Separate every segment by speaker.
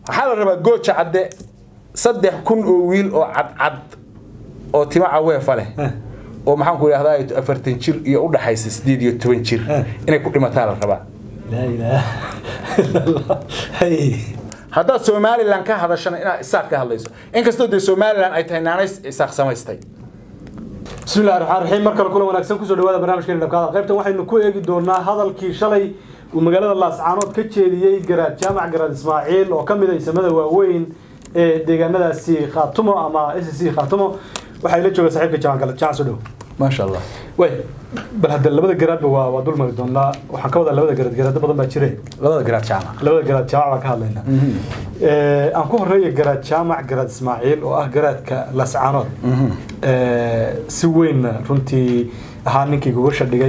Speaker 1: waxaa la rabaa gooja cadde saddex kun oo wiil oo cadcad oo tima caweefa leh
Speaker 2: Eh.
Speaker 1: oo maxaan ku idhahdaa afartan jir iyo u dhaxaysa sideed iyo toban jir
Speaker 2: Eh.
Speaker 1: inay ku dhimataa la rabaa
Speaker 2: laa ilaaha illa allah hay
Speaker 1: haddaad somalilan ka hadashana inaad isaaq ka hadlayso inkastoo dee somalilan ay tahay naanays isaaq samaystay
Speaker 2: بسم الله الرحمن الرحيم markale kulan wanaagsan kusoo dhawaada barnaamijkeena dhabkaada qaybtan waxaynu ku eegi doonaa hadalkii shalay uu magaalada laascaanood ka jeediyey garaad jaamac garaad ismaaciil oo ka mid ah isamada waaweyn ee deegaanadaasi khaatumo ama s c khaatumo waxay la jooga saaxiibka jaamac gala jaamac soo dhow
Speaker 1: maasha allah
Speaker 2: way bal hadda labada garaadba waa waa dul mari doonaa waxaan ka wadaa labada garaad garaado badan baa jire
Speaker 1: labada garaad jaamac
Speaker 2: labada garaad jaamac baan ka hadlaynaa Ee, aan ku horeeya garaad jaamac garaad ismaaciil oo ah garaadka lascaanood Ee, si weyn runtii ahaa ninkii gogosha dhigay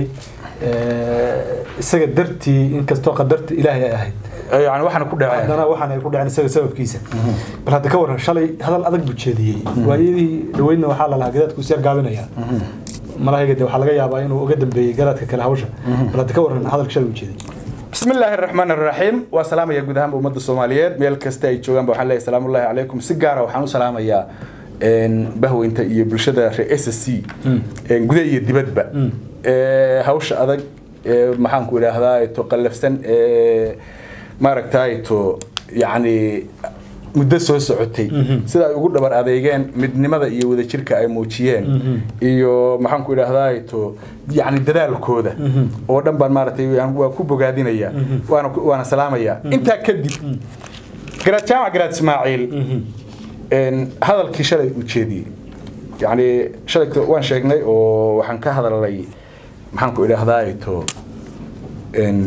Speaker 2: Ee, isaga dartii inkastoo qadarta ilaahay ay ahayd
Speaker 1: yani waxaana ku dhaceen
Speaker 2: haddana waxaan ay ku dhaceen isaga sababkiisa bal hadda ka waran shalay hadal adag buu jeediyey waayadii dhaweydna waxaa la lahaa garaadku isyar gaabinaya malahayga de waxaa laga yaabaa inuu uga dambeeyey garaadka kale hawsha bal hadda ka waran hadalka shalay buu jeediyey
Speaker 1: بسم الله الرحمن الرحيم وسلام يا جودهم بمد الصوماليات ميل كستا ay joogan waxaan leeyahay salaam الله عليكم si gaar ah waxaan u salaamayaa een bahweynta iyo bulshada reer SSC een gudaha iyo dibadba ee hawsha adag ee maxaan ku idhaahdaa to qallafsan ee maaragtay to yani muddo soo socotay sida ay ugu dhabar adeegeen midnimada iyo wadajirka ay muujiyeen iyo maxaan ku idhaahdaa to yani dadaalkooda oo dhan baan maaragtay waan- waa ku bogaadinaya waana ku- waana salaamaya intaa kadib garaad jaamac garaad ismaaciil een, hadalkii shalay uu jeediyey yani shalay waan sheegnay oo waxaan ka hadalnay maxaan ku idhaahdaa to een,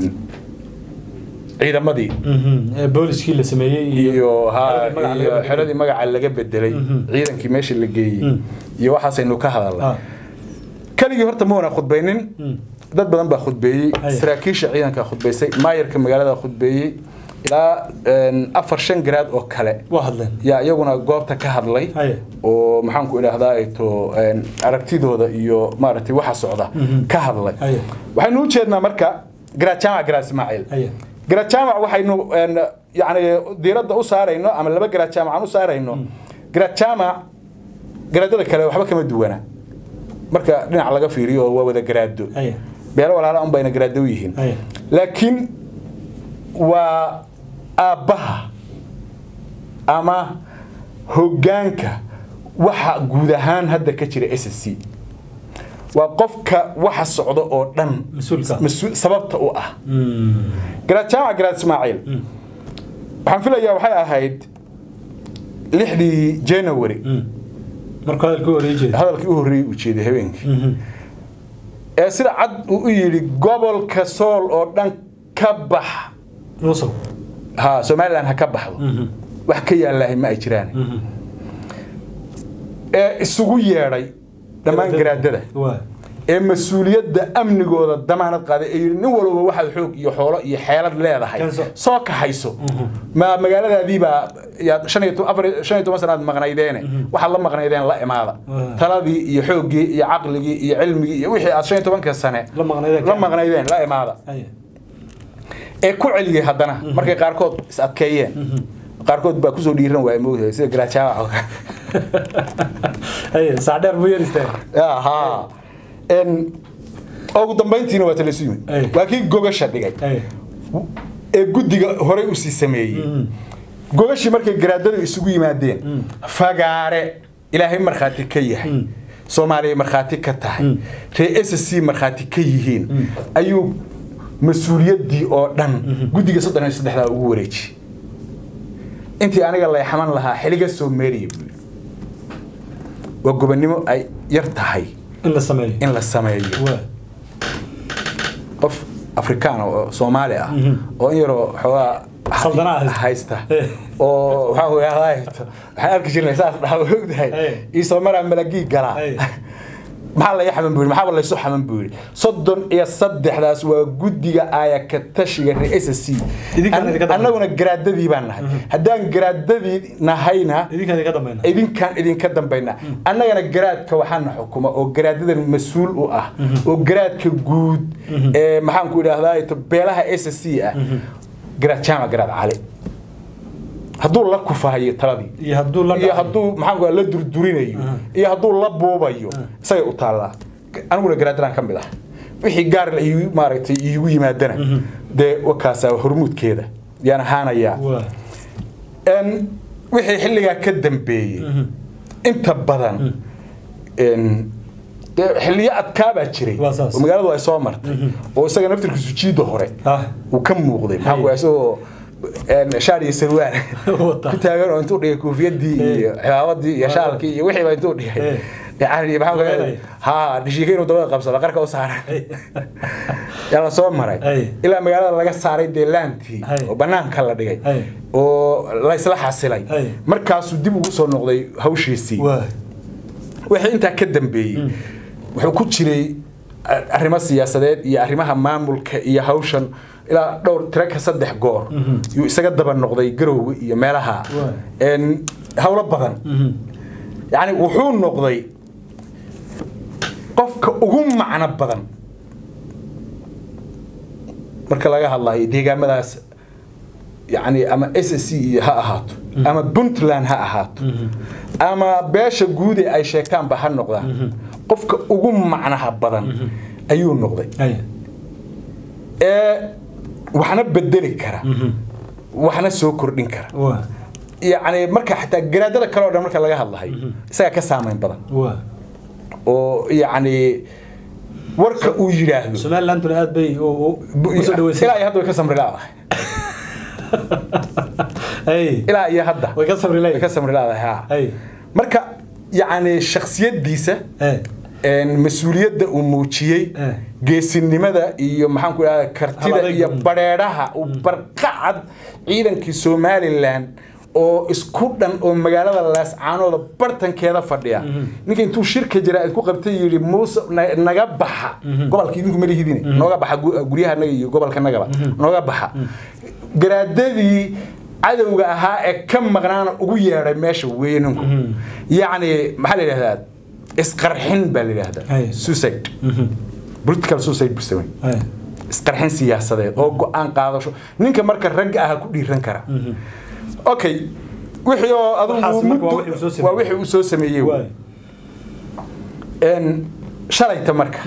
Speaker 1: ciidamadii
Speaker 2: Ee, booliskii la sameeyey
Speaker 1: iyo ha
Speaker 2: xeradii magaca laga
Speaker 1: iyo
Speaker 2: bedelay.
Speaker 1: xeradii magaca laga bedelay ciidankii meesha la geeyey iyo waxaasaynu ka hadalnay
Speaker 2: Ah.
Speaker 1: keligii horta ma wana khudbaynin dad badan baa khudbeeyey
Speaker 2: Haya.
Speaker 1: saraakiisha ciidanka khudbaysay maayarka magaalada khudbeeyey ilaa een, afar shan garaad oo kale
Speaker 2: waa hadleen
Speaker 1: yaa iyaguna goobta ka hadlay
Speaker 2: Haya.
Speaker 1: oo maxaan ku idhaahdaa to een, aragtidooda iyo maaragtay waxa socda ka hadlay
Speaker 2: Haya.
Speaker 1: waxaynu u jeednaa marka garaad jaamac garaad ismaaciil
Speaker 2: Haya.
Speaker 1: garaad jaamac waxaynu een, yacni diiradda u saarayno ama laba garaad jaamac aan u saarayno garaad jaamac garaadada kale waxba kama duwana marka dhinac laga fiiriyo waa wada garaado
Speaker 2: Haya.
Speaker 1: beelo walaala un bayna garaado u yihiin
Speaker 2: Haya.
Speaker 1: laakiin waa aabbaha ama hoggaanka waxa guud ahaan hadda ka jira s c waa qofka waxa socda oo dhan
Speaker 2: Mas-uulka.
Speaker 1: mas-uul- sababta u ah garaad jaamac garaad ismaaciil waxaan filayaa waxay ahayd lixdii january
Speaker 2: markuu hadalkii horeey jeeda
Speaker 1: hadalkii u horreeyey uu jeeday habeenkii ee sida cad uu u yidhi gobolka sool oo dhan ka bax
Speaker 2: musow
Speaker 1: ha somalilan ha ka baxdo wax ka yaallaahay ma ay jiraan ee isugu yeedhay dhammaan garaadada
Speaker 2: waa
Speaker 1: ee mas-uuliyadda amnigooda damaanad qaaday ee yidhi nin walba waxaad xoog iyo xoolo iyo xeelad leedahay
Speaker 2: Keenso.
Speaker 1: soo kaxayso ma magaaladaadiibaa yaad shan iyo to- afar iyo- shan iyo toban sanaad maqnaydeene waxaad la maqnaydeen la imaada
Speaker 2: Waa.
Speaker 1: taladii iyo xooggii iyo caqligii iyo cilmigii iyo wixii aad shan iyo tobanka sane
Speaker 2: La maqnaydeen.
Speaker 1: la maqnaydeen la imaada
Speaker 2: haya
Speaker 1: ee ku celiyey haddana markay qaarkood is adkeeyeen qaarkood baa kusoo dhiiran waaya moogtahay sida garaajaawac oo kale
Speaker 2: haya saa dheer buu yar istaag
Speaker 1: ها ان ugu dambayntiina waa tala suyimid
Speaker 2: Ay.
Speaker 1: waa kii gogasha dhigay
Speaker 2: haya
Speaker 1: ee guddiga horey u sii sameeyey gogashii markay garaadadu isugu yimaadeen fagaare ilaahay markhaati ka yahay soomaaliya markhaati ka tahay ree s c markhaati ka yihiin ayuu mas-uuliyaddii oo dhan guddiga soddon iyo saddexdaa ugu wareejiyey intii aniga layxaman lahaa xiliga soo meeriya buu yidhi waa gobonnimo ay yar tahay
Speaker 2: in la sameeyo
Speaker 1: in la sameeyo
Speaker 2: waa
Speaker 1: qof afrikaan oo soomaali ah oo in yaroo xoogaa
Speaker 2: Saldana haysta.
Speaker 1: haysta
Speaker 2: Eh.
Speaker 1: oo waxaa weeyaa haysto waxaan arki jirnay saas dhaha ogdahay
Speaker 2: Eh.
Speaker 1: iisoo maraa malagii galaa
Speaker 2: Eh.
Speaker 1: maxaa laya xaman buu yidhi maxaaba laysu xaman buu yidhi soddon iyo saddexdaas waa guddiga aaya ka tashiga reer s c
Speaker 2: Idinkaan idinka dambeeya.
Speaker 1: annaguna garaadadii baan nahay haddaan garaadadii nahayna
Speaker 2: idinkaan idinka dambayna
Speaker 1: idinkaan idinka dambayna annagana garaadka waxaana xukuma oo garaadadan mas-uul u ah oo garaadka guud ee maxaanku idhaahdaa beelaha s c ah garaad jaamac garaad cali hadduu la kufahayo taladii
Speaker 2: iyo hadduu la
Speaker 1: iyo
Speaker 2: dhacayo.
Speaker 1: hadduu maxaan ku la durdurinayo iyo hadduu la buubayo isagay u taallaa aniguna garaadalaan ka mid ah wixii gaar la iigu maaragtay iigu yimaadana dee wakaasaa hormuudkeeda yaan ahaanayaa
Speaker 2: waa
Speaker 1: En, wixii xilligaa ka dambeeyey inta badan en, dee xilliyo adkaabaa jiray
Speaker 2: Waa saas.
Speaker 1: oo magaaladu ay soo martay oo isaga naftirkiisu jiida hore
Speaker 2: ah
Speaker 1: uu ka muuqday maxaa
Speaker 2: Hay.
Speaker 1: ku isagoo en, shaar iyo sarwaan
Speaker 2: Wata.
Speaker 1: ku taagan oo intuu dhigay koofiyadii iyo cimaabadii iyo
Speaker 2: Waa.
Speaker 1: shaalkii iyo wixiiba intuu dhigay
Speaker 2: Eh.
Speaker 1: yani maxaa ku
Speaker 2: Weenay.
Speaker 1: ha dhishiika inuu dabada qabsado qarka u saaran yaa la soo maray
Speaker 2: Hay.
Speaker 1: ilaa magaalada laga saaray dee laantii
Speaker 2: Hay.
Speaker 1: oo banaanka la dhigay
Speaker 2: Hay.
Speaker 1: oo la isla xasilay
Speaker 2: Hay.
Speaker 1: markaasuu dib ugu soo noqday hawshiisii
Speaker 2: waa
Speaker 1: wixii intaa ka dambeeyey wuxuu ku jiray a- arrimo siyaasadeed iyo arrimaha maamulka iyo hawshan ilaa dhowr tiro ka saddex goor yuu isaga daba noqday garowga iyo meelaha
Speaker 2: Waay.
Speaker 1: En, hawlo badan yacni wuxuu noqday qofka ugu macno badan marka laga hadlayo deegaamadaas yani ama s s c iyo ha ahaato ama puntland ha ahaato ama beesha guud ee ay sheegtaanba ha noqdaan qofka ugu macnaha badan ayuu noqday
Speaker 2: ay
Speaker 1: ee waxna bedeli kara waxna soo kordhin kara
Speaker 2: waa
Speaker 1: yacni marka xataa garaadada kale oo dhan marka laga hadlahayo isagaa ka saamayn badan
Speaker 2: waa
Speaker 1: oo yacni warka uu yidhaahdo
Speaker 2: somalilanduna aad bay u- u- u soo dhaweysay
Speaker 1: ilaa iyo hadda way ka samri laadahay
Speaker 2: ay
Speaker 1: ilaa iyo hadda
Speaker 2: way ka sabri
Speaker 1: way ka
Speaker 2: leeyihin
Speaker 1: samri laadahay ha
Speaker 2: ay
Speaker 1: marka yacni shaksiyadiisa
Speaker 2: ay
Speaker 1: een, mas-uuliyadda uu muujiyey
Speaker 2: Eh.
Speaker 1: geesinimada iyo maxaan ku idhahda kartida
Speaker 2: Hal-adayg
Speaker 1: iyo
Speaker 2: badan.
Speaker 1: badheedhaha uu barqacad ciidankii somalilan oo isku dhan oo magaalada laascaanooda bartankeeda fadhiya ninka intuu shirka jira ku qabtay yidhi muuse na- naga baxa gobolka idinku malihidine nooga baxa gu- guryahanaga iyo gobolkanagaba nooga baxa garaadadii cadowga ahaa ee ka maqnaana ugu yeedhay meesha weeye ninku yacni maxaa la yidhahdaa isqarxin baa la yidhahdaa
Speaker 2: Hay.
Speaker 1: suicide political suicide buu samey
Speaker 2: ay
Speaker 1: isqarxin siyaasadeed oo go-aan qaadasho ninka marka ragga ah ku dhiiran kara okay wixii oo
Speaker 2: Waxaas
Speaker 1: adigu
Speaker 2: marka waa
Speaker 1: muddo-
Speaker 2: wixii uu soo sameeyey.
Speaker 1: waa wixii uu soo sameeyey
Speaker 2: waay
Speaker 1: En, shalayta marka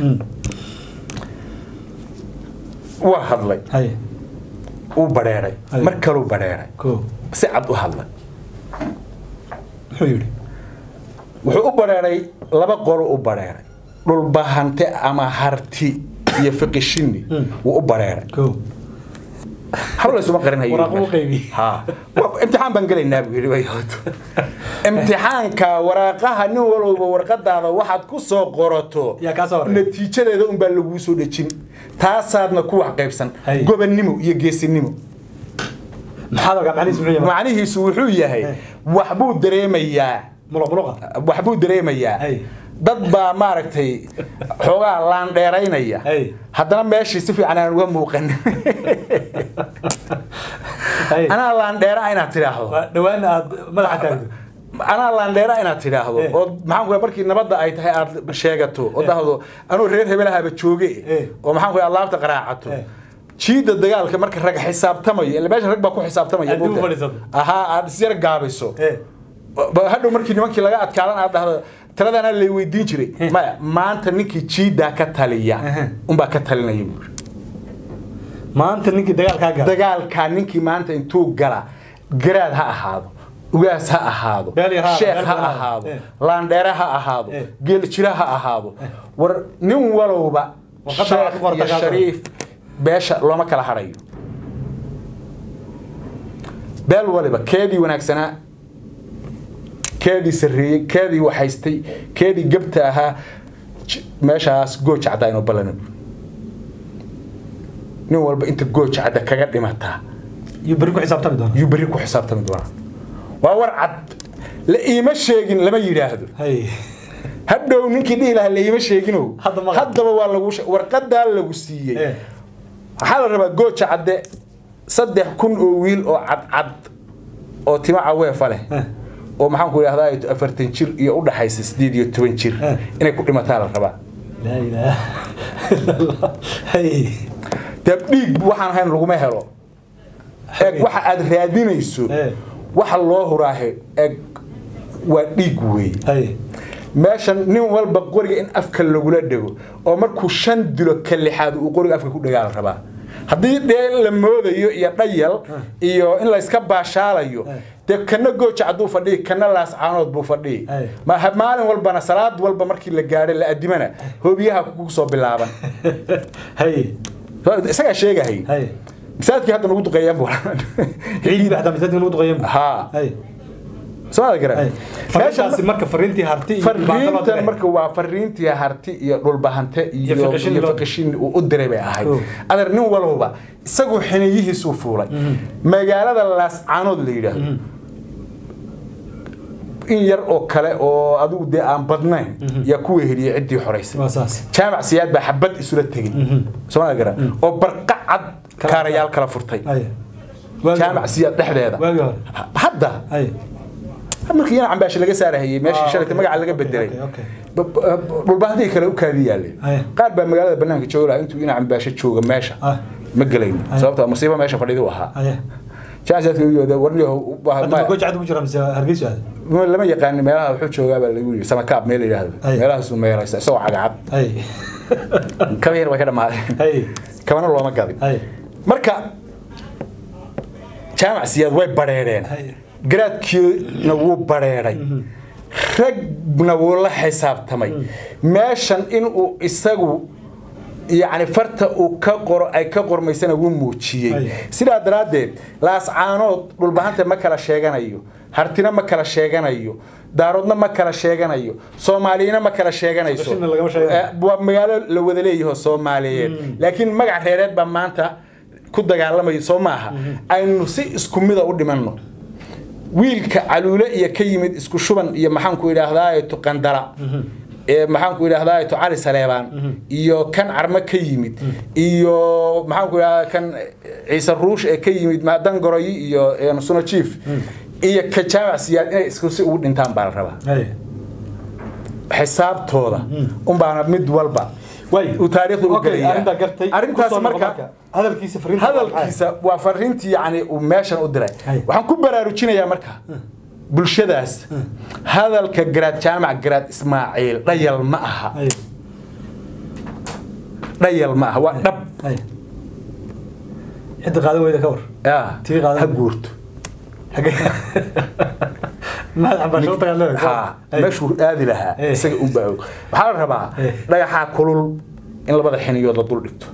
Speaker 1: waa hadlay
Speaker 2: ay
Speaker 1: uu badheeray
Speaker 2: Hay.
Speaker 1: mar kaluu badheeray
Speaker 2: ko
Speaker 1: si cad u hadlay
Speaker 2: muxuu yidhi
Speaker 1: wuxuu u badheeray laba qolo u badheeray dhulbahante ama harti iyo fiqishini wuu u badheeray
Speaker 2: ko
Speaker 1: haba laysuma qarinayo
Speaker 2: Waraaqo u qaybiyey.
Speaker 1: ha Wa- imtixaan baan gelaynaa buu yidhi way hooto imtixaanka waraaqaha nin walowba warqadaada waxaad ku soo qorato
Speaker 2: Yaa kaa soo horreeya.
Speaker 1: natiijadeeda unbaa laguu soo dhejin taasaadna ku wax qaybsan
Speaker 2: Hay.
Speaker 1: gobonnimo iyo geesinimo
Speaker 2: maxaad ogaa macnihiis muxuu yahay
Speaker 1: macnihiisu wuxuu yahay waxbuu dareemayaa
Speaker 2: muluq muluqa
Speaker 1: waxbuu dareemayaa
Speaker 2: Hay.
Speaker 1: dad baa maaragtay xoogaa laandheeraynaya
Speaker 2: Hay.
Speaker 1: haddana meeshii si fiican aan uga muuqan
Speaker 2: ay
Speaker 1: anaa laandheera inaad tidhaahdo
Speaker 2: waa dhawaana aad madaxa taagto
Speaker 1: anaa laandheera inaad tidhaahdo
Speaker 2: Eh.
Speaker 1: oo maxaan ku markii nabadda ay tahay aad sheegato oo dhahdo anuu reer hebelahaba jooge
Speaker 2: Eh.
Speaker 1: oo maxaan ku alaabta qaraacato
Speaker 2: Eh.
Speaker 1: jiida dagaalka marka rag xisaabtamayo ila meesha rag baa ku xisaabtamaya
Speaker 2: Aad dib u
Speaker 1: moogtahay.
Speaker 2: fadhiisato.
Speaker 1: ahaa aad isyar gaabiso
Speaker 2: Eh.
Speaker 1: Ba- hadhow markii nimankii laga adkaadan aad dhahdo tiradana lay weydiin jiray maya maanta ninkii jiidaa ka taliya
Speaker 2: Ehe.
Speaker 1: unbaa ka talinaya buuri
Speaker 2: maanta ninkii dagaalkaa gala
Speaker 1: dagaalkaa ninkii maanta intuu gala garaad ha ahaado ugaas ha ahaado
Speaker 2: Beel yar ha ahaado,
Speaker 1: sheekh
Speaker 2: beel
Speaker 1: ha
Speaker 2: badan ha
Speaker 1: ahaado
Speaker 2: ahaado.
Speaker 1: laandheere ha ahaado
Speaker 2: Eh.
Speaker 1: geeljira ha ahaado war nin walowba
Speaker 2: Warqadda
Speaker 1: sheekh
Speaker 2: aad ku qorta
Speaker 1: iyo
Speaker 2: kaa soo.
Speaker 1: shariif beesha looma kala hadhayo beel waliba keedii wanaagsanaa keedii sarreeyey keedii waxaystay keedii gabta ahaa j- meeshaas gooja caddaa inuu ballana nin walba inta gooja cadda kaga dhimataa
Speaker 2: iyo berri ku xisaabtami doona
Speaker 1: yuu berri ku xisaabtami doonaa waa war cad la iima sheegin lama yidhaahdo
Speaker 2: hay
Speaker 1: hadhow ninkii dhihi lahaa la iima sheeginow
Speaker 2: Hadda ma-
Speaker 1: haddaba waa lagu she- warqadaa lagu siiyey
Speaker 2: Eh.
Speaker 1: waxaa la rabaa gooja cadde saddex kun oo wiil oo cadcad oo timo caweefa leh
Speaker 2: Eh.
Speaker 1: oo maxaan ku idhahdaa afartan jir iyo u dhaxaysa sideed iyo toban jir
Speaker 2: Eh.
Speaker 1: inay ku dhimataa la rabaa
Speaker 2: laa ilaaha illa allah hay
Speaker 1: dee dhiig waxaan ahayn laguma helo eeg waxa aad raadinayso
Speaker 2: Eh.
Speaker 1: waxa loo huraahe eg waa dhiig weeye
Speaker 2: haye
Speaker 1: meeshan nin walba qoriga in afka lagula dhego oo markuu shan dilo ka lixaad uu qoriga afka ku dhagaal rabaa haddii dee la moodayo iyo dhayal iyo in layska baashaalayo dee kana gooja hadduu fadhiyi kana laascaanood buu fadhiyi
Speaker 2: Ay.
Speaker 1: ma ha- maalin walbana salaad walba markii la gaadhay la adimana hoobiyaha kugu soo bilaaban
Speaker 2: haye
Speaker 1: isagaa sheegahay
Speaker 2: haye
Speaker 1: masaajidkii hadda nagu duqeeyaan bu
Speaker 2: ciid baa xataa masaajidka lagu duqeeyan
Speaker 1: haa
Speaker 2: haye
Speaker 1: soomada garan
Speaker 2: haye fariintaasi marka fariintii harti iyo dhibaato loo
Speaker 1: fariintan
Speaker 2: diray.
Speaker 1: marka waa fariintii harti iyo dhulbahante iyo
Speaker 2: Iyo fiqishin
Speaker 1: iyo
Speaker 2: loo-
Speaker 1: fiqishin uu u diray bay ahayd
Speaker 2: Oh.
Speaker 1: adeer nin walba isagoo xiniyihiisuu fuulay magaalada laascaanood la yidhaahdo in yar oo kale oo adigu dee aan badnayn yaa ku weheliyey ciddii xoraysay
Speaker 2: waa saas
Speaker 1: jaamac siyaad baa xabad isula tegey soomada garan oo barqa cad kaarayaal kala furtay
Speaker 2: haye Waagii
Speaker 1: jaamac
Speaker 2: hore.
Speaker 1: siyaad dhexdeeda
Speaker 2: waagii hore
Speaker 1: hadda
Speaker 2: haye
Speaker 1: markii yana cambaashi laga saarahayey meeshii
Speaker 2: Ah,
Speaker 1: shalayta
Speaker 2: okay,
Speaker 1: magaca laga
Speaker 2: okay,
Speaker 1: bedelay
Speaker 2: okay, okay.
Speaker 1: Ba- ba- dhulbahantii kale u kaadi yaaleen
Speaker 2: Aye.
Speaker 1: qaar baa magaalada banaanka jooga lahaa intuu ina cambaasho jooga meesha
Speaker 2: Ah.
Speaker 1: ma gelayno
Speaker 2: Aye.
Speaker 1: sababta musiibo meesha fadhidu ahaa
Speaker 2: haye
Speaker 1: jaansaadka u yooda warniyo
Speaker 2: hadda goja cad ugu jira mise hargeysa aad
Speaker 1: lama yaqaan meelaha wuxuu joogaa baa lagu yiri samakaab meel la yidhaahdo
Speaker 2: Aye.
Speaker 1: meelahaasu meelaysa isagoo cagacad
Speaker 2: haye
Speaker 1: kaba yar way ka dhammaadeen
Speaker 2: haye
Speaker 1: kabana looma gadin
Speaker 2: haye
Speaker 1: marka jaamac siyaad way badheedheen
Speaker 2: Aye.
Speaker 1: garaadkiina wuu badheedhay ragna wuu la xisaabtamay meeshan inuu isagu yacni farta uu ka qoro ay ka qormaysana wuu muujiyey
Speaker 2: Aye.
Speaker 1: sidaa daraaddeed laascaanood dhulbahanta ma kala sheeganayo hartina ma kala sheeganayo daaroodna ma kala sheeganayo soomaaliyina ma kala sheeganayso
Speaker 2: Qashina lagama sheeganayo.
Speaker 1: Eh, waa magaalo la wada leeyaho soomaaliyeed laakiin magac reereed baa maanta ku dagaalamaya soo maaha aynu si isku mida u dhimanno wiilka caluule iyo ka yimid isku shuban iyo maxaanku idhaahdaato qandala ee maxaanku idhaahdaato cali saleebaan iyo kan carmo ka yimid iyo maxaanku idhahdaa kan ciise ruush ee ka yimid dangoroyi iyo eh, suno chief iyo ka jaamac siyaad inay isku si ugu dhintaan baa la rabaa
Speaker 2: haye
Speaker 1: xisaabtooda unbaana mid walba
Speaker 2: way
Speaker 1: uu taariikhda u
Speaker 2: okay
Speaker 1: gelaya
Speaker 2: arrintaa gartay
Speaker 1: arrintaas
Speaker 2: Kusoo noqo
Speaker 1: marka
Speaker 2: hadalkiisa fariinta waa maxay?
Speaker 1: hadalkiisa waa fariintii yani uu meeshan u diray
Speaker 2: Hay.
Speaker 1: waxaan ku baraarujinayaa marka bulshadaas hadalka garaad jaamac garaad ismaaciil dhayal ma aha
Speaker 2: haye
Speaker 1: dhayal ma aha waa dhab
Speaker 2: haye cidda qaadan weyda ka war
Speaker 1: Ah,
Speaker 2: Tii qaadan-
Speaker 1: ha guurto
Speaker 2: xagee maxaad cambaasho u tagaan
Speaker 1: ha meeshuu aadi lahaa
Speaker 2: Hey.
Speaker 1: isaga u baa waxaa la rabaa
Speaker 2: Hey.
Speaker 1: dhagaxaa kulul in labada xiniyood la dul dhigto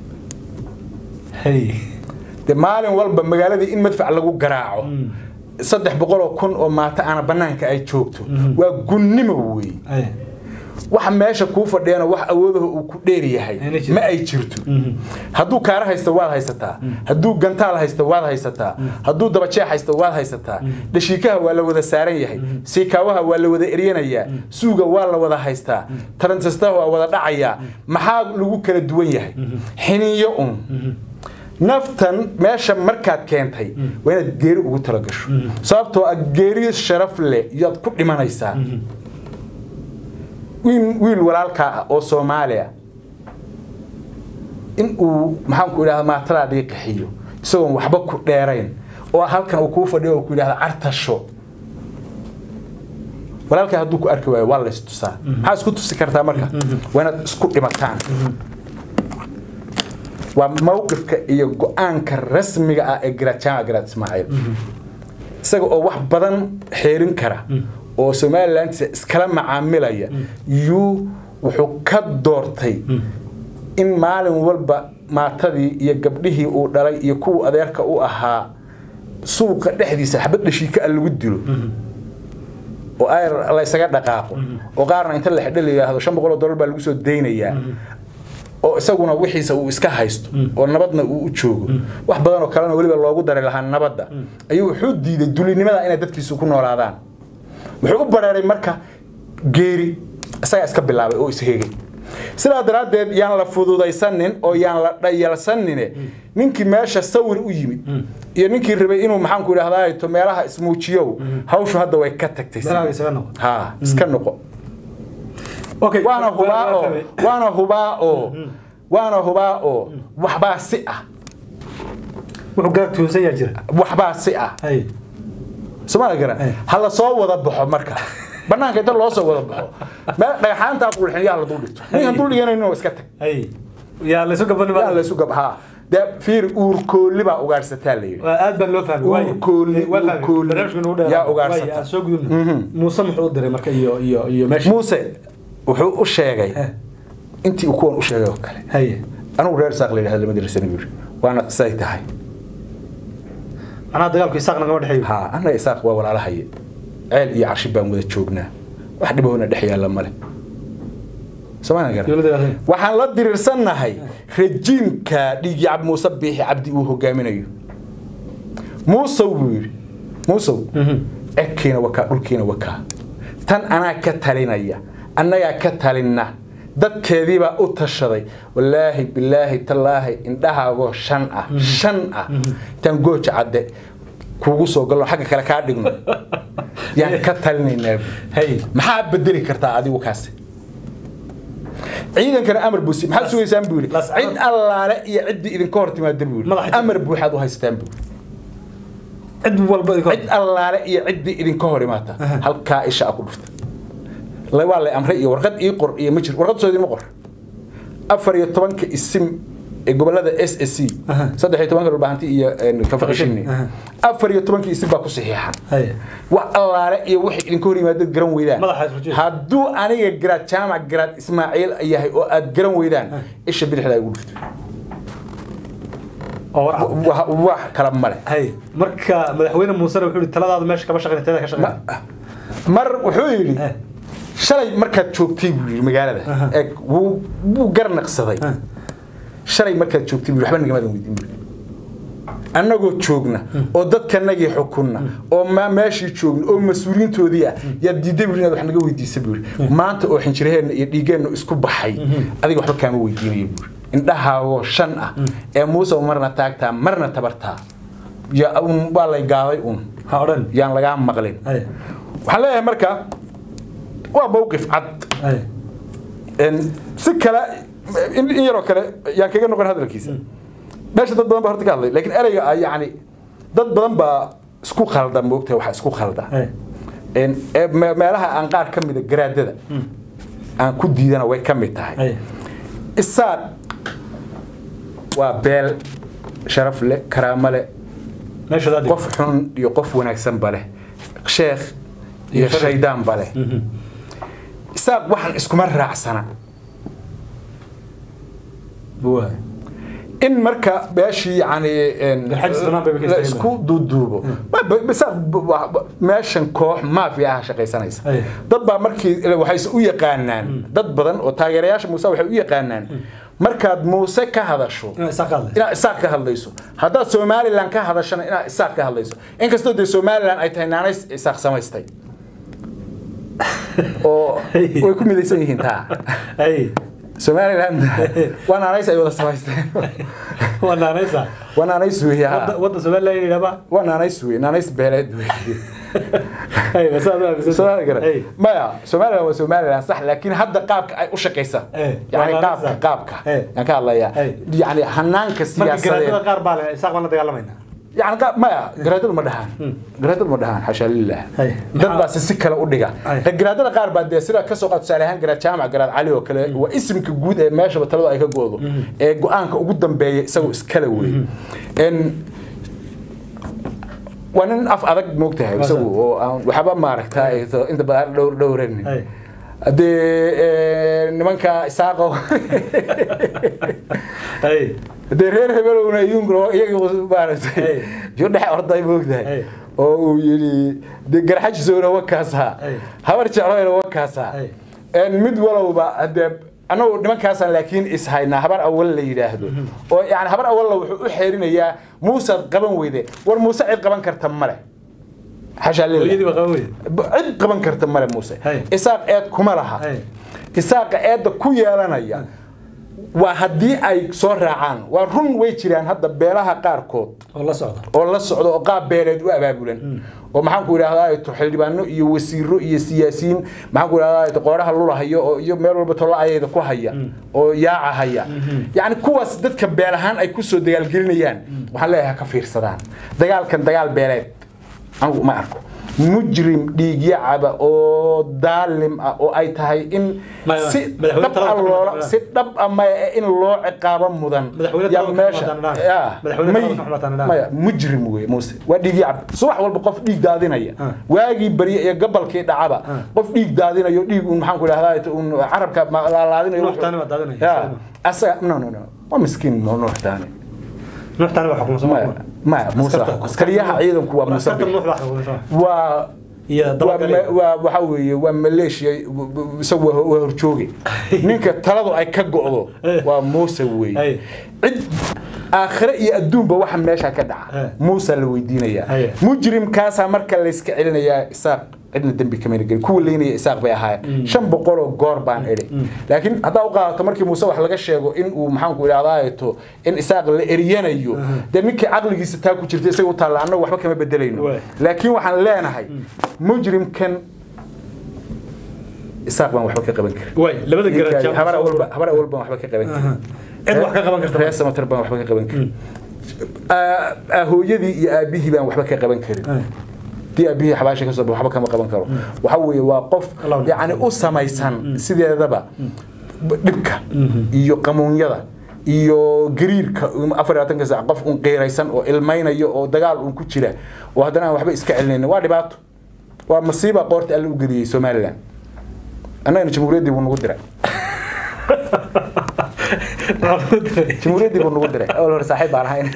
Speaker 2: haye
Speaker 1: de maalin walba magaaladii in madfac lagu garaaco saddex boqol oo kun oo maata aana banaanka ay joogto waa gunnimo wey
Speaker 2: haye
Speaker 1: waxa meesha kuu fadhiyana wax awoodaha uu ku dheer yahay
Speaker 2: Ayna jirto.
Speaker 1: ma ay jirto hadduu kaara haysto waad haysataa hadduu gantaal haysto waad haysataa hadduu dabajeex haysto waad haysataa dhashiikaha waa la wada saaran yahay siikaawaha waa la wada eryanayaa suuga waa la wada haystaa taransistaha waa wada dhacayaa maxaa lagu kala duwan yahay xiniyo un naftan meesha markaad keentay waa inaad geeri ugu talagasho sababtoo ah geeri sharaf leh yaad ku dhimanaysaa wiil wiil walaalkaa ah oo soomaaliya in uu maxaanku idhahda maatadaadii qaxiyo isagoon waxba ku dheerayn oo halkan uu kuu fadhiyo oo ku yidhahda cartasho walaalkaa hadduu ku arki waayo waa la istusaa maxaa isku tusi kartaa marka waa inaad isku dhimataan waa mawqifka iyo go-aanka rasmiga ah ee garaad jaamac garaad ismaaciil isaga oo wax badan xeerin kara oo somalilantiisa iskala macaamilaya yuu wuxuu ka doortay in maalin walba maatadii iyo gabdhihii uu dhalay iyo kuwa adeerka u ahaa suuqa dhexdiisa xabad dhashiika a lagu dilo oo ayr laysaga dhaqaaqo oo qaarna inta la xidho la yidhaahdo shan boqol oo dollar baa lagu soo daynayaa oo isaguna wixiisa uu iska haysto oo nabadna uu u joogo wax badan oo kalena weliba loogu dari lahaa nabadda ayuu wuxuu diiday dulinimada inay dadkiisu ku noolaadaan wuxuu u bareeray marka geeri isagaa iska bilaabay oo isheegay sidaa daraaddeed yaan la fududaysanin oo yaan la dhayalsanine ninkii meesha sawir u yimid iyo ninkii rabay inuu maxaanku idhahdaa to meelaha ismuujiyow hawshu hadda way ka tagtay
Speaker 2: Dalaaga isaga noqo.
Speaker 1: ha iska noqo
Speaker 2: okay
Speaker 1: waana hubaa oo waana hubaa oo waana hubaa oo waxbaa si ah
Speaker 2: wuxuu garab tuunsan yaa jira
Speaker 1: waxbaa si ah
Speaker 2: haye
Speaker 1: somaali garan ha la soo wada baxo marka banaanka inta loo soo wada baxo meel dhagaxaantaa qulxin yaa la dul dhigto ninkan dul dhiganayno iska tag
Speaker 2: hay yaa laysu gaban
Speaker 1: yaa la isu gabhaa dee fiir uurkoolli baa ugaarsataa la yidhi
Speaker 2: aad baan loo fahmay waay.
Speaker 1: Uurkoolli,
Speaker 2: Waa fahmay.
Speaker 1: uurkoolli.
Speaker 2: Barnaamijka nagu dheer.
Speaker 1: Yaa ugaarsata.
Speaker 2: Waay, aan soo gudubno muuse muxuu u diray marka iyo iyo iyo meesha
Speaker 1: muuse wuxuu u sheegay intii uu kuwan u sheegay oo kale
Speaker 2: haye
Speaker 1: anigu reer saaq la yidhahdo lama dirsan buu yidhi waana say tahay
Speaker 2: macnaha dagaalku isaaq nagama dhexeeyo
Speaker 1: ها أنا إساق ولا على هي عيل يا عشي بان وذا تشوقنا واحد بهنا دحيا لما له سمعنا قال
Speaker 2: dowladda ilaahay.
Speaker 1: waxaan la diriirsanahay rejiimka dhiigi cab muuse biixi cabdi uu hogaaminayo muusow buu yidhi muusow cirkiina wakaa dhulkiina wakaa tan anaa ka talinaya annagaa ka talinna dadkeediibaa u tashaday wallaahi bilaahi tallaahi indhahaagoo shan ah shan ah tan gooja cadde kuugu soo galno xagga kale kaa dhigno yaan ka talinaynaa buu.
Speaker 2: hay
Speaker 1: maxaa bedeli kartaa adigu kaasi ciidankana amar buu si maxaad sugaysaan buu yidhi
Speaker 2: las-
Speaker 1: cid allaale iyo ciddii idinka hor timaada buu yidhi
Speaker 2: Madaxa-
Speaker 1: amar buuxaad u haystaan buu
Speaker 2: cid walba idinka
Speaker 1: cid allaale iyo ciddii idinka hor imaata halkaa isha a ku dhufta la waa lay amray iyo warqad ii qor iyo ma jir warqad soo idinma qor afar iyo tobanka isim ee gobolada s s c
Speaker 2: Aha.
Speaker 1: saddex iyo tobanka dhulbahanti iyo kafaqishini
Speaker 2: Aha.
Speaker 1: afar iyo tobanka isim baa ku saxiixa
Speaker 2: haye
Speaker 1: wax allaale iyo wixii idinka hor yimaadad garan weydaan
Speaker 2: Madaxa isrujiid.
Speaker 1: hadduu aniga garaad jaamac garaad ismaaciil yahay oo aad garan weydaan isha bidixda ay ugu dhufto
Speaker 2: oo war cad.
Speaker 1: Wa- wax kala male
Speaker 2: hay marka madaxweyne muusena wuxuu yidhi taladaada meesha kama shaqeyn teeda ka shaqeyn
Speaker 1: mar wuxuu yidhi
Speaker 2: Eh.
Speaker 1: shalay markaad joogtay buu yidhi magaalada
Speaker 2: Aha.
Speaker 1: eeg wuu wuu garnaqsaday
Speaker 2: Ah.
Speaker 1: shalay markaad joogtay buu yidhi waxba nagamadan weydiin buu yidhi. annagoo joogna oo dadkanagii xukunna oo ma- meeshii joogna oo mas-uuliyiintoodii ah yaad diiday buu yidhi inaad wax naga weydiisa buu yidhi maanta oo xinjiraheenna iyo dhiigeenna isku baxay adiga waxba kaama weydiinayo buu yidhi indhahaagoo shan ah ee muuse marna taagtaa marna tabartaa ya un waa lay gaaday un
Speaker 2: ha odhan
Speaker 1: yaan lagaa maqlin
Speaker 2: haye
Speaker 1: waxaan leeyahay marka waa mowqif cad
Speaker 2: haye
Speaker 1: En si kale in in yaroo kale yaan kaga noqon hadalkiisa meesha dad badan baa horta ka hadlay laakiin ereyga ah yacni dad badan baa isku khalda moogtahay waxa isku khalda
Speaker 2: haye
Speaker 1: En, ee me- meelaha aan qaar ka mida garaadada aan ku diidana way ka mid tahay
Speaker 2: haye
Speaker 1: isaaq waa beel sharaf leh karaamo leh
Speaker 2: meesha daadi
Speaker 1: qof xun iyo qof wanaagsanba leh sheekh iyo
Speaker 2: Iyo sharaf.
Speaker 1: shaydaanba leh isaaq waxaan iskuma raacsana
Speaker 2: buwa
Speaker 1: in marka beeshii yani en,
Speaker 2: Garxajis banaan bay ka
Speaker 1: la
Speaker 2: istaageen.
Speaker 1: isku duuduubo Ma- ba- isaaq b- wa- wa- meeshan koox maafiya ah shaqaysanaysa
Speaker 2: Ay.
Speaker 1: dad baa markii waxayse u yaqaanaan dad badan oo taageerayaasha muuse waxay u yaqaanaan markaad muuse ka hadasho
Speaker 2: inaa isaa qaadlay
Speaker 1: inaad isaaq ka hadlayso haddaad somalilan ka hadashana inaad isaaq ka hadlayso inkastoo dee somalilan ay tahay naanays isaaq samaystay oo way ku midaysan yihiin taa
Speaker 2: haye
Speaker 1: somalilan waa naanays ay wada samaysteen
Speaker 2: waa naanaysa
Speaker 1: waa naanays weeye ha.
Speaker 2: wadda wadda somaliland yidhahba
Speaker 1: waa naanays weeye naanays beeleed weeye
Speaker 2: haye bas aad u aaminsan
Speaker 1: Soomaali garan
Speaker 2: haye
Speaker 1: maya somalilan waa somalilan sax laakiin hadda qaabka ay u shaqaysa
Speaker 2: Eh,
Speaker 1: yani
Speaker 2: waa
Speaker 1: qaabka
Speaker 2: naanays.
Speaker 1: qaabka
Speaker 2: Eh.
Speaker 1: yaan ka hadlayaa
Speaker 2: Eh.
Speaker 1: yani hanaanka
Speaker 2: marka
Speaker 1: siyaasadeed
Speaker 2: garaadada qaar baa le isaaq baan la dagaalamayna
Speaker 1: يعني قا- ما جرادل ما دهان جرادل ما دهان حاشا لله
Speaker 2: هاي.
Speaker 1: dad baa si si kale u dhiga
Speaker 2: هاي.
Speaker 1: garaadada qaar baa dee sida kasoo qaad tusaale ahaan garaad jaamac garaad cali oo kale waa isimka guud ee meeshaba talada ay ka goodo ee go-aanka ugu dambeeya isagoo iskale wey En, waa nin af adag moogtahay isagu oo aan waxba maaragta inta badan dhowr dhowranin
Speaker 2: Haya.
Speaker 1: haddee nimanka isaaqo
Speaker 2: haye
Speaker 1: dee reer hebelowna iyunkuna iyaga maaragtay
Speaker 2: Hey.
Speaker 1: yo dhex orday moogtahay
Speaker 2: Hey.
Speaker 1: oo uu yidhi de garxajisowna wakaasaa
Speaker 2: Hey.
Speaker 1: habar jecloyna wakaasaa
Speaker 2: Hey.
Speaker 1: En mid walowba hadee annagu nimankaasaan laakiin ishaynaa habar awal la yidhaahdo oo yani habar awalla wuxuu u xeerinayaa muusaad qaban weyde war muuse cid qaban karta male xashaa lilah
Speaker 2: hooyadii baa qaban weyde
Speaker 1: cid qaban karta male muuse
Speaker 2: Hey.
Speaker 1: isaaq eed kuma laha
Speaker 2: Hey.
Speaker 1: isaaqa eedda ku yeelanaya waa haddii ay soo raacaan waa run way jiraan hadda beelaha qaarkood
Speaker 2: oo la socda
Speaker 1: oo la socdo oo qaab beeleed u abaabulan oo maxaan ku idhahdaa to xildhibaano iyo wasiiro iyo siyaasiyiin maxaan ku idhahdaa to qooraha lulahayo oo iyo meel walba tolo ayayda ku haya oo yaaca haya yacni kuwaas dadka beel ahaan ay kusoo dagaalgelinayaan waxaan leeyahay ha ka fiirsadaan dagaalkan dagaal beeleed anigu ma arko mujrim dhiigyacaba oo daalim ah oo ay tahay in
Speaker 2: Ma-
Speaker 1: si
Speaker 2: madaxweyne
Speaker 1: dhab
Speaker 2: talada
Speaker 1: ah
Speaker 2: ka
Speaker 1: loola
Speaker 2: xumaatan
Speaker 1: si dhab ah maya in loo ciqaabo mudan
Speaker 2: Madaxweyne
Speaker 1: yaa
Speaker 2: talada ka
Speaker 1: meesha
Speaker 2: xumaatan dhaan.
Speaker 1: yaa,
Speaker 2: Madaxweyne
Speaker 1: may-
Speaker 2: talada ka xumaatan dhaan.
Speaker 1: maya mujrim wey muuse waa dhiigyacab subax walba qof dhiig daadinaya
Speaker 2: Ah.
Speaker 1: waagii barye iyo gabalkii dhacaba
Speaker 2: Ah.
Speaker 1: qof dhiig daadinayo dhiig un maxaan ku idhahdaa un carabka ma- laalaadinayo
Speaker 2: Nuux Taani baa daadinaya,
Speaker 1: yaa
Speaker 2: isaga.
Speaker 1: asaga no no no waa miskiin no nuux taani
Speaker 2: nuux taani waa xukumo soo
Speaker 1: maya maya muuse
Speaker 2: Askarta-
Speaker 1: askariyaha ciidanku waa muuse
Speaker 2: askarta nuux baa xukumo soo
Speaker 1: waa
Speaker 2: iyo
Speaker 1: waa
Speaker 2: dabagalay
Speaker 1: ma- waa waxa weeye waa maleeshiya isagu waa waa horjooge ninka taladu ay ka go'do
Speaker 2: Eh.
Speaker 1: waa muuse weeye
Speaker 2: Ay.
Speaker 1: cid aakhire iyo adduunba waxa meesha ka dhaca
Speaker 2: Eh.
Speaker 1: muusa la weydiinayaa
Speaker 2: Ay.
Speaker 1: mujrimkaasaa marka layska celinayaa isaaq cidna dembi kamayna gelin kuwa leynaya isaaq bay ahaayeen shan boqol oo goor baan idhi laakiin haddaa u qaadato markii muuse wax laga sheego in uu maxaanku idhahdaato in isaaq la eryanayo dee ninkii caqligiisa taa ku jirta isaga u taalla annagu waxba kama bedelayno
Speaker 2: Waay.
Speaker 1: laakiin waxaan leenahay mujrimkan isaaq baan waxba ka qaban karin
Speaker 2: way labada garad jaamac
Speaker 1: habar walba habar walba waxba ka qaban karin
Speaker 2: cid wax ka qaban karta
Speaker 1: reer samatar baan waxba ka qaban karin Aa- aa, hooyadii iyo aabihii baan waxba ka qaban karin dii aabihii xabaasha ka soo baxo waxba kama qaban karo waxa weeye waa qof
Speaker 2: Allah u
Speaker 1: yacni u samaysan sideedaba b- dhibka iyo qamuunyada iyo gariirka afar iyo labaatanka saac qof un qiiraysan oo ilmaynayo oo dagaal un ku jira oo haddana aan waxba iska celinaynin waa dhibaato waa masiiba qoorta alle u geliyey somalilan annagana jamhuuriyaddii buu nagu diray jamhuuriyaddii buu nagu diray awal hore saaxiib baan ahayn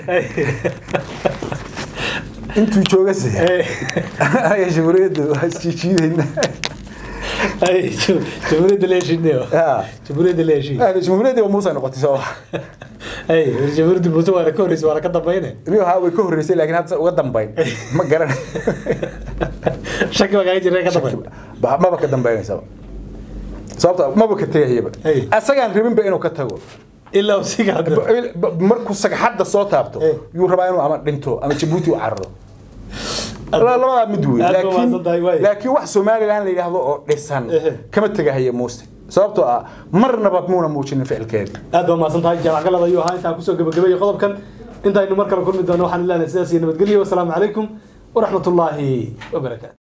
Speaker 1: intuu jooga se anaga jamhuuriyadda waa isjiijiidayna
Speaker 2: ay jamhuuriyadda la heshiinayo
Speaker 1: Ya.
Speaker 2: jamhuuriyadda la heshiin
Speaker 1: jamhuuriyaddii waa muuse noqotay soo
Speaker 2: ay jamhuuriyadda muuse waana ka horreysay waana ka dambayne
Speaker 1: riyo haa way ka horreysay laakiin hadda uga dambayn ma garan
Speaker 2: shaki baa kaaga jira ka dambayn
Speaker 1: Ba- maba ka dambaynaysaba sababta maba ka tegayaba
Speaker 2: Hey.
Speaker 1: asagaan rabinba inuu ka tago
Speaker 2: ilaa uu siga hadda
Speaker 1: Ba- ba- markuu sagxadda soo taabto
Speaker 2: Hey.
Speaker 1: yuu rabaa inuu ama dhinto ama jabuuti u cararo La- labadaa mid wey
Speaker 2: aad baa mahadsan tahay, waay.
Speaker 1: laakiin laakiin wax somalilan la yidhaahdo oo dhisan
Speaker 2: Ehe.
Speaker 1: kama tegahaya muuse sababtoo ah marnaba muuna muujinin ficilkeeda
Speaker 2: aad baa mahadsan tahay jaamac galad ayuu ahaa intaan kusoo gabagabeeyey qodobkan intaynu mar kale kulmi doono waxaan ilaahay sidaas iyo nabadgelyo wasalaamu calaykum waraxmatullaahi wabarakaatu